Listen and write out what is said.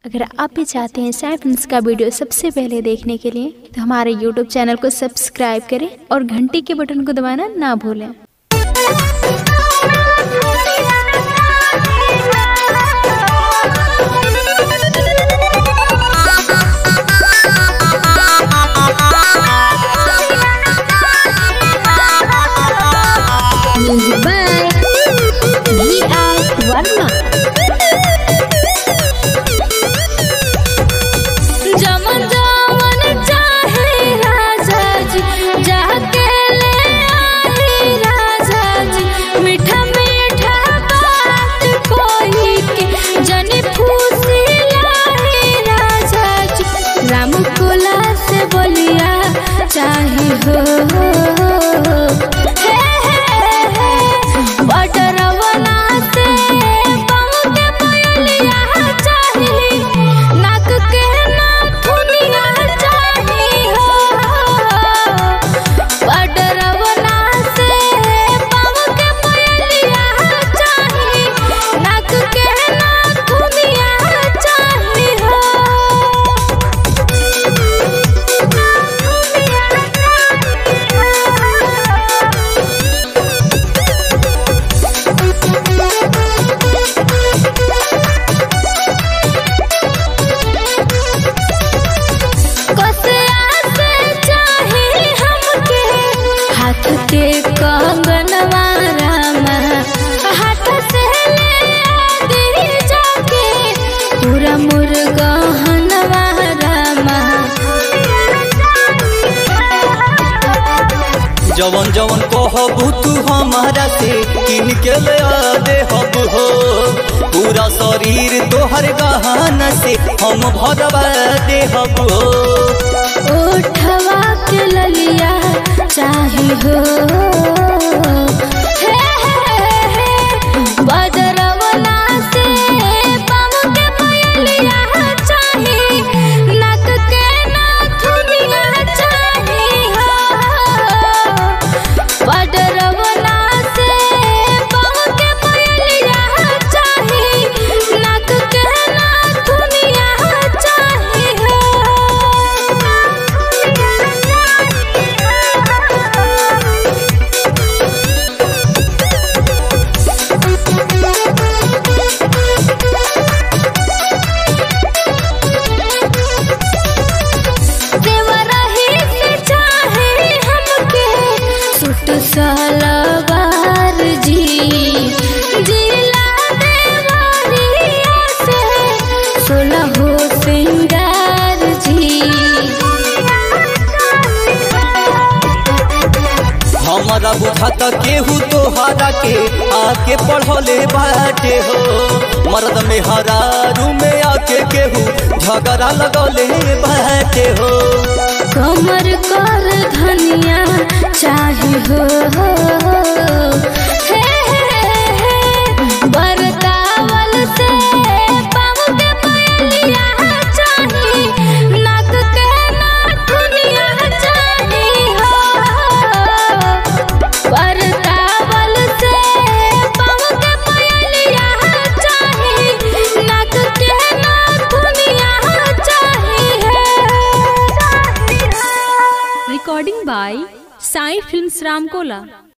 अगर आप भी चाहते हैं साई फिल्म्स का वीडियो सबसे पहले देखने के लिए तो हमारे यूट्यूब चैनल को सब्सक्राइब करें और घंटी के बटन को दबाना ना भूलें Music by B.R. Verma. जमन जमन चाहे राजा जी जाके ले आई राजा जी मीठा मीठा बात कोई के जनी फूसी लाई राजा जी राम कोला से बोलिया चाहे हो हे हे हे बटरवना से पाँव के पयलिया चाही नाक के नाथुनिया चाही हो बटरवना से पाँव के पयलिया चाही नाक के नाथुनिया चाही हो कसिया से चाहे हमके हाथ के कंगनवा रामा हाथ से ले आदि जाके पूरा मुर्गहनवा रामा जवन जवन कहबू तू हमारा से किन के ले आ दे हब हो पूरा शरीर तोहर गहना से हम भरवा दे हब हो उठवा के ललिया चाही हो हे हे हे बदरवना से पाँव के पयलिया चाही नाक के नाथुनिया चाही हो बदरवना से पाँव के पयलिया चाही नाक के नाथुनिया चाही देवरही से चाहे हमके सुट सलवार जी जिला देवरिया से सोलह हो सिंगार जी हमारा बुझाता केहू तोहरा के आके पढ़ले बाटे हो मर्द में हरारू में आके केहू झगड़ा लगले बाटे हो कमर कर धनिया चाही हो हे हे हे बरतावल से पाँव के पयलिया चाही नाक के नाथुनिया चाही हो बरतावल से पाँव के पयलिया चाही नाक के नाथुनिया चाही है recording by Sai Films Ramkola.